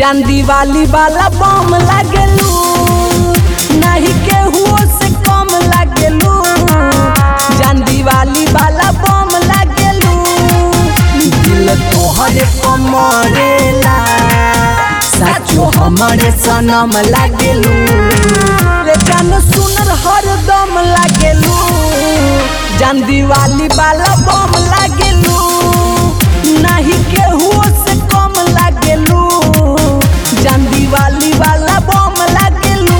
जान दिवाली वाला बम लागेलू नहीं केहू से कम लागेलू जान दिवाली वाला बम लागेलू दिल तोहरे कमरेला साचो हमारे सनम लागेलू रे जान सुनर हरदम लागेलू जान दिवाली वाला बम लागेलू नहीं केहू से कम लागेलू जान दिवाली वाला बम लागेलू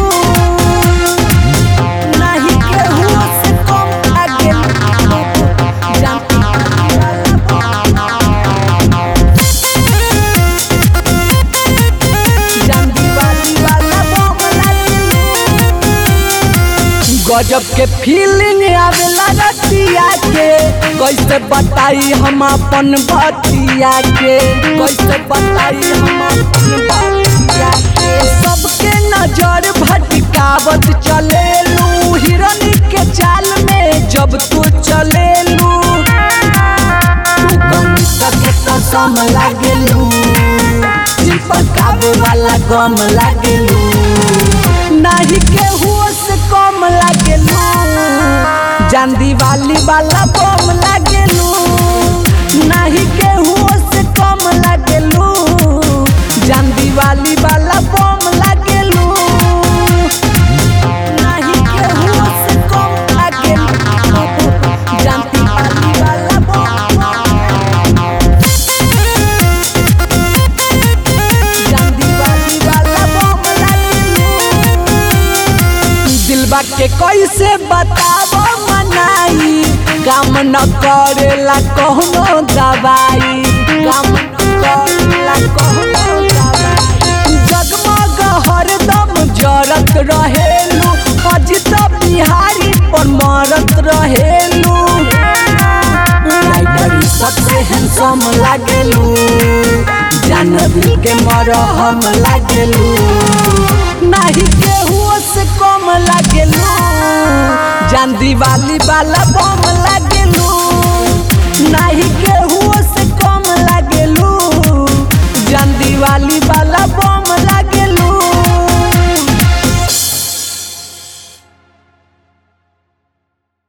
नहीं केहू से कम लागेलू जान दिवाली वाला बम जान दिवाली वाला बम लागेलू गजब के फीलिंग आवेला रतिया के कैसे बताई हम अपन बतिया के कैसे बताई हम अपन बतिया के सबके नजर भटकावत चलेलू हिरनी के चाल में जब तू चलेलू तू गणित के कसम लागेलू चिपकावे वाला गम लागेलू नहीं केहू से कम लागेलू जान दिवाली वाला बम लागेलू नहीं केहू से कम लागेलू जान दिवाली वाला बम लागेलू नहीं केहू से कम लागेलू जान दिवाली वाला बम जान दिवाली वाला बम लागेलू दिलबा के कैसे बताबो मनाई काम न करेला कहनो दवाई काम न करेला कहनो दवाई जगमग हरदम जरत रहेलू अजित बिहारी पर मरत रहेलू राइटर सबसे हैंडसम लागेलू जान दिल के मरहम लागेलू नहीं केहू से कम लागेलू जान दिवाली वाला बम लागेलू नहीं केहू से कम लागेलू जान दिवाली वाला बम